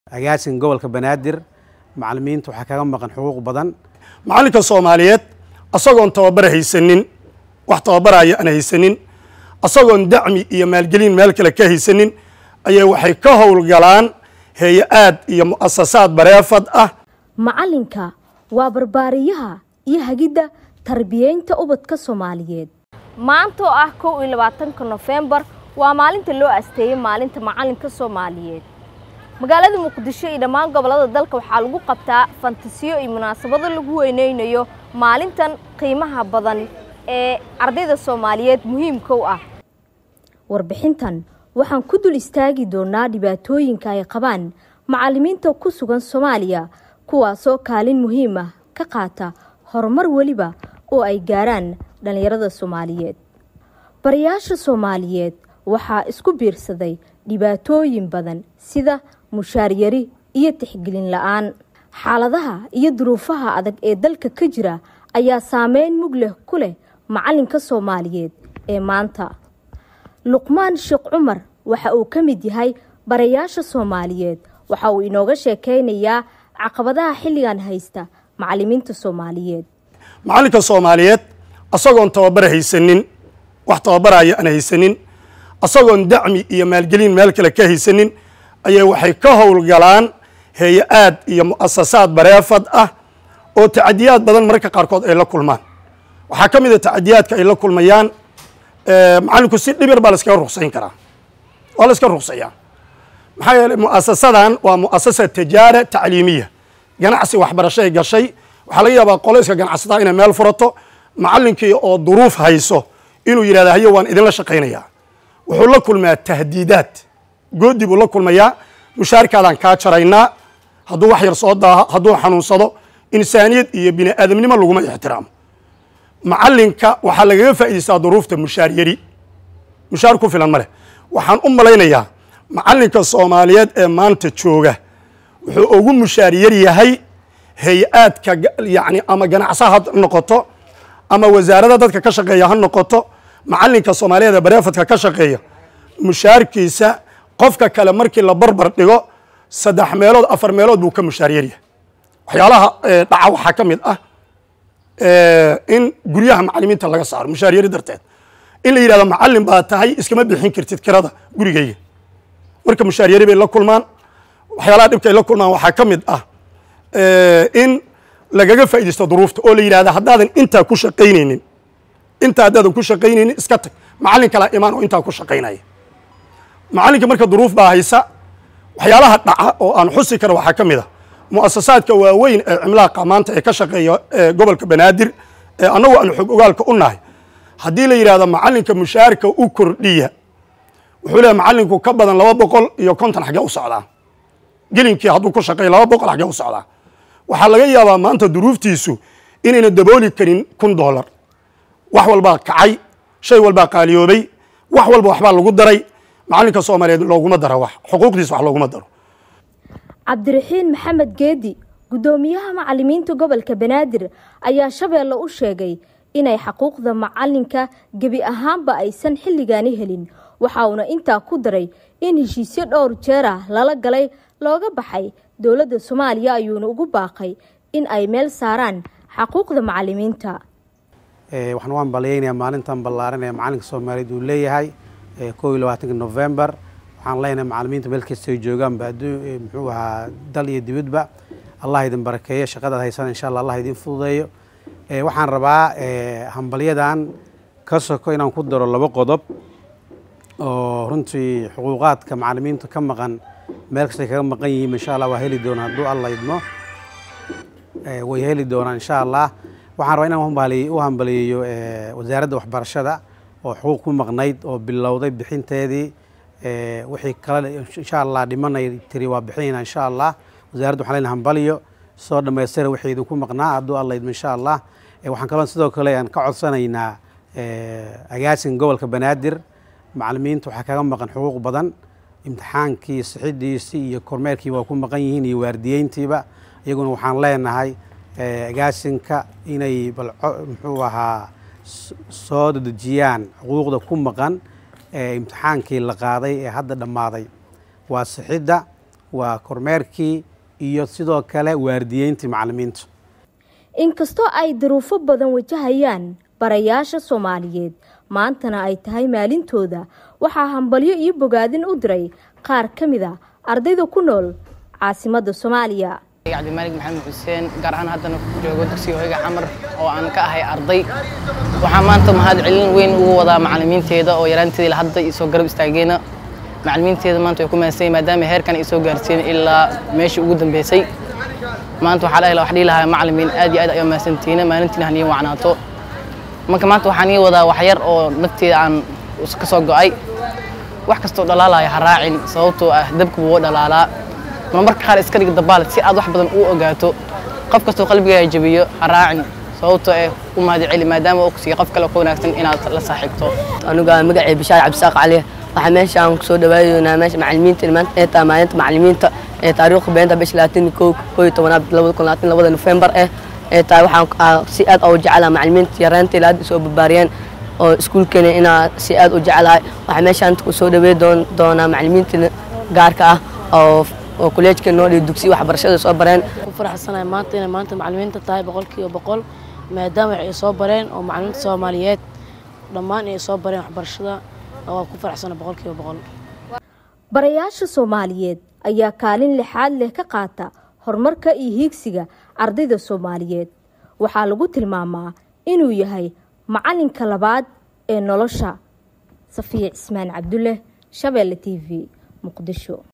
agaasin gobolka banaadir macalimiinta waxaa kaga maqan xuquuq badan macalinka soomaaliyeed asagoon tababar haysanin wax tababaraya aan haysanin asagoon dacmi iyo maalgelin meel kale ka haysanin ayay waxay ka howlgalaan heeye-aad iyo mu'asasaad bareefad ah macalinka waa barbaariyaha iyo hagidda tarbiyeynta ubadka soomaaliyeed maanta oo ah kow iyo labaatanka nofembar waa maalinta loo asteeyey maalinta macalinka soomaaliyeed magaalada muqdisho iyo dhammaan gobollada dalka waxaa lagu qabtaa fantasiyo iyo munaasabado lagu weyneynayo maalintan qiimaha badan ee ardayda soomaaliyeed muhiimka u ah warbixintan waxaan ku dul istaagi doonaa dhibaatooyinka ay qabaan macalimiinta ku sugan soomaaliya kuwaasoo kaalin muhiim ah ka qaata horumar weliba oo ay gaaraan dhallinyarada soomaaliyeed barayaasha soomaaliyeed waxaa isku biirsaday dhibaatooyin badan sida mushaaryari iyo tixgelin la-aan xaaladaha iyo duruufaha adag ee dalka ka jira ayaa saameyn mug leh ku leh macalinka soomaaliyeed ee maanta luqmaan sheekh cumar waxa uu ka mid yahay barayaasha soomaaliyeed waxa uu inooga sheekeynayaa caqabadaha xilligan haysta macalimiinta soomaaliyeed macalinka soomaaliyeed asagoon tababar haysanin wax tababaraya aan haysanin asagoon dacmi iyo maalgelin meel kale ka haysanin ayay waxay ka howlgalaan heeye-aad iyo mu'asasaad bareefad ah oo tacadiyaad badan mararka qaarkood ay la kulmaan waxaa ka mid a tacadiyaadka ay la kulmayaan macalinku si dhib yar baa la iskaga ruqsayn karaa waa la iska ruqsayaa maxaa yeeley mu'asasadan waa mu'asasa tijaara tacliimiya ganacsi waxbarashay gashay waxaa laga yaabaa qolayska ganacsataa inay meel furato macalinkii oo duruuf hayso inuu yidhahda haye waan idinla shaqaynayaa wuxuu la kulmaa tahdiidaad goodi buu la kulmayaa mushaarkaadaan kaa jaraynaa hadduu wax yar soo daaho hadduu xanuunsado insaaniyad iyo bini aadamnimo laguma ixtiraamo macalinka waxaa lagaga faa'idaystaa duruufta mushaar yari mushaar ku filan ma leh waxaan u malaynayaa macalinka soomaaliyeed ee maanta jooga wuxuu ugu mushaar yar yahay hay-aadka yani ama ganacsa ha noqoto ama wasaarada dadka ka shaqeeya ha noqoto macalinka soomaaliyeed ee bareefadka ka shaqeeya mushaarkiisa qofka kale markii la barbar dhigo saddex meelood afar meelood buu ka mushaar yaryahay waxyaalaha dhaca waxaa ka mid ah in guryaha macalimiinta laga saaro mushaar yari darteed in la yidhahdo macalin baa tahay iskama bixin kartid kirada gurigeyga marka mushaar yari bay la kulmaan waxyaalaha dhibka ay la kulmaan waxaa ka mid ah in lagaga faaidaysto duruufta oo la yidhahda haddaadan intaa ku shaqaynaynin intaa haddaadan ku shaqaynaynin iska tag macalin kalaa imaan oo intaa ku shaqaynaya macalinka marka duruuf baa haysa waxyaalaha dhaca oo aan xusi karo waxaa ka mid a mu'asasaadka waaweyn ee cimlaaqa maanta ee ka shaqeeya gobolka banaadir ee annagu aan xog ogaalka u nahay haddii la yidhahdo macalinka mushaarka u kordhiya wuxuu leehay macalinku ka badan laba boqol iyo konton xaggee u socdaa gelinkii hadduu ku shaqeeya laba boqol xaggee u socdaa waxaa laga yaabaa maanta duruuftiisu inayna dabooli karin kun dollar wax walbaa kacay shay walbaa qaaliyoobay wax walba waxbaa lagu daray macalinka soomaaliyeed looguma daro wax xuquuqdiisa wax looguma daro cabdiraxiin maxamed geedi guddoomiyaha macalimiinta gobolka banaadir ayaa shabeelle u sheegay inay xaquuqda macalinka gebi ahaanba aysan xilligaani helin waxa uuna intaa ku daray in heshiisyo dhowr jeer ah lala galay looga baxay dowladda soomaaliya ayuuna ugu baaqay in ay meel saaraan xaquuqda macalimiinta waxaan u hambaliyeynayaa maalintan ballaaran ee macalinka soomaaliyeed uu leeyahay kow iyo labaatanka novembar waxaan leenahay macalimiinta meel kastay joogaanba muxuu ahaa dal iyo dibadba allah idin barakeeyo shaqadaad haysana insha allah allah idin fududeeyo waxaan rabaa hambalyadan ka soko inaan ku daro laba qodob oo runtii xuquuqaadka macalimiinta ka maqan meel kastay kaga maqan yihiin insha allah waa heli doonaa hadduu alla idmo way heli doonaan insha allah waxaan rabaa inaan u hambaliyeeyo wasaaradda waxbarashada oo xuquuq ku maqnayd oo bilowday bixinteedii wixii kale insha allah dhimanay tiri waa bixinayna insha allah wasaaradda waxaan leenahay hambaliyo soo dhammaystira wixii idinku maqnaa hadduu alla idmo insha allah waxaan kaloo sidoo kale aan ka codsanaynaa agaasin gobolka banaadir macalimiinta waxaa kaga maqan xuquuq badan imtixaankii sixidiisii iyo kormeerkii waa ku maqan yihiin iyo waardiyeyntiiba iyaguna waxaan leenahay agaasinka inay bal muxuu ahaa soo dedejiyaan xuquuqda ku maqan ee imtixaankii la qaaday ee hadda dhammaaday waa sixidda waa kormeerkii iyo sidoo kale waardiyeyntii macalimiinta inkastoo ay duruufo badan wajahayaan barayaasha soomaaliyeed maantana ay tahay maalintooda waxaa hambalyo iyo bogaadin u diray qaar ka mid a ardayda ku nool caasimadda soomaaliya cabdimaalig maxamed xuseen gaar ahaan haddana ku joogo dugsiga hoyga xamar oo aan ka ahay arday waxaa maanta mahad celin weyn ugu wadaa macalimiinteeda oo yaraanteeda hadda isoo garab istaageena macalimiinteeda maanta way ku mahadsan maadaama heerkan ay soo gaarsiin ilaa meeshii ugu dambeysay maanta waxaa dhahi wax dhihi lahaa macalimiin aad iyo aad ayaa mahadsantihiina maalintiina haniin wacnaato marka maanta waxaan ii wadaa wax yar oo nafteeda aan ka soo go'ay wax kastoo dhalaalaya ha raacin sababtoo ah dabka wuu dhalaalaa marmarka qaar iska dhig dabaal si aad wax badan u ogaato qof kastoo qalbigaaga jabiyo ha raacin sababtoo eh u mahad celi maadaama uu kusiiya qof kale ka wanaagsan inaad la saaxiibto aniga magacay bishaar cabdisaaq cali waxaa meeshaan kusoo dhawaadeynaa meesha macalimiinta maanta ee tahay maalinta macalimiinta ee taariikhda beenta bisha labaatan kow kow iyo tobanaad labada kun labaatan labada nofembar eh ee tahay waxaan si aad oo jecelaha macalimiinta yaraanteeda aad soo barbaariyeen oo iskuulkeena inaa si aad u jecelahay waxaa meeshaan kusoo dhawey doonaa macalimiinta gaarka ah oo oo kuleejka noo dhiyo dugsi waxbarashada soo bareen ku faraxsanahay maanta inay maanta macalimiinta tahay boqolkiiba boqol maadaama ay soo bareen oo macalimiinta soomaaliyeed dhammaan ay soo bareen waxbarashada waa ku faraxsanahay boqolkiiba boqol barayaasha soomaaliyeed ayaa kaalin lixaad leh ka qaata horumarka iyo hiigsiga ardayda soomaaliyeed waxaa lagu tilmaamaa inuu yahay macalinka labaad ee nolosha safiya cismaan cabdulle shabeelle t v muqdisho